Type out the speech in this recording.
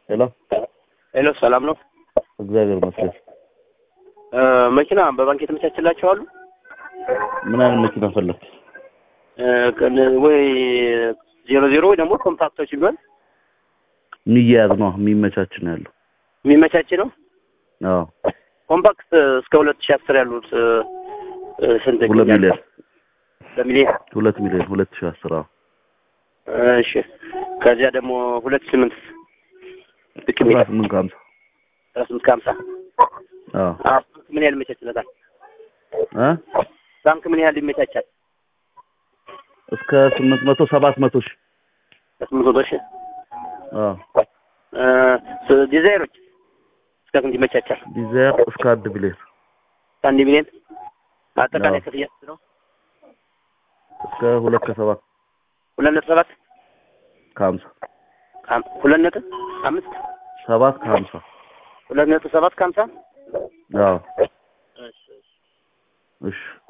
ሄሎ ሄሎ፣ ሰላም ነው? እግዚአብሔር ይመስገን። እ መኪና በባንክ የተመቻችላቸው አሉ? ምን አይነት መኪና ፈለግ? እ ከነ- ወይ ዜሮ ዜሮ ወይ ደግሞ ኮምፓክቶች ቢሆን የሚያያዝ ነው የሚመቻች ነው ያለው። የሚመቻች ነው። አዎ ኮምፓክት እስከ ሁለት ሺህ አስር ያሉት እ እ ስንት ሁለት ይገኛል? ሚሊዮን በሚሊዮን ሁለት ሚሊዮን ሁለት ሺህ አስር አዎ እሺ። ከዚያ ደግሞ ሁለት ስምንት ልክ አስራ የሚል ስምንት ከሀምሳ አስራ ስምንት ከሀምሳ አዎ አዎ። ምን ያህል ይመቻችለታል? እ ባንክ ምን ያህል ይመቻቻል? እስከ ስምንት መቶ ሰባት መቶ ሺህ ከስምንት መቶ ሺህ አዎ እ ስ- ዲዛይሮች እስከ ስንት ይመቻቻል? ዲዛይር እስከ አንድ ሚሊዮን አንድ ሚሊዮን አጠቃላይ አዎ። ክፍያ ስንት ነው? እስከ ሁለት ከሰባት ሁለት ነጥብ ሰባት ከሀምሳ አም- ሁለት ነጥብ አምስት ሰባት ከሀምሳ ሁለት ነጥብ ሰባት ከሀምሳ አዎ እሺ እሺ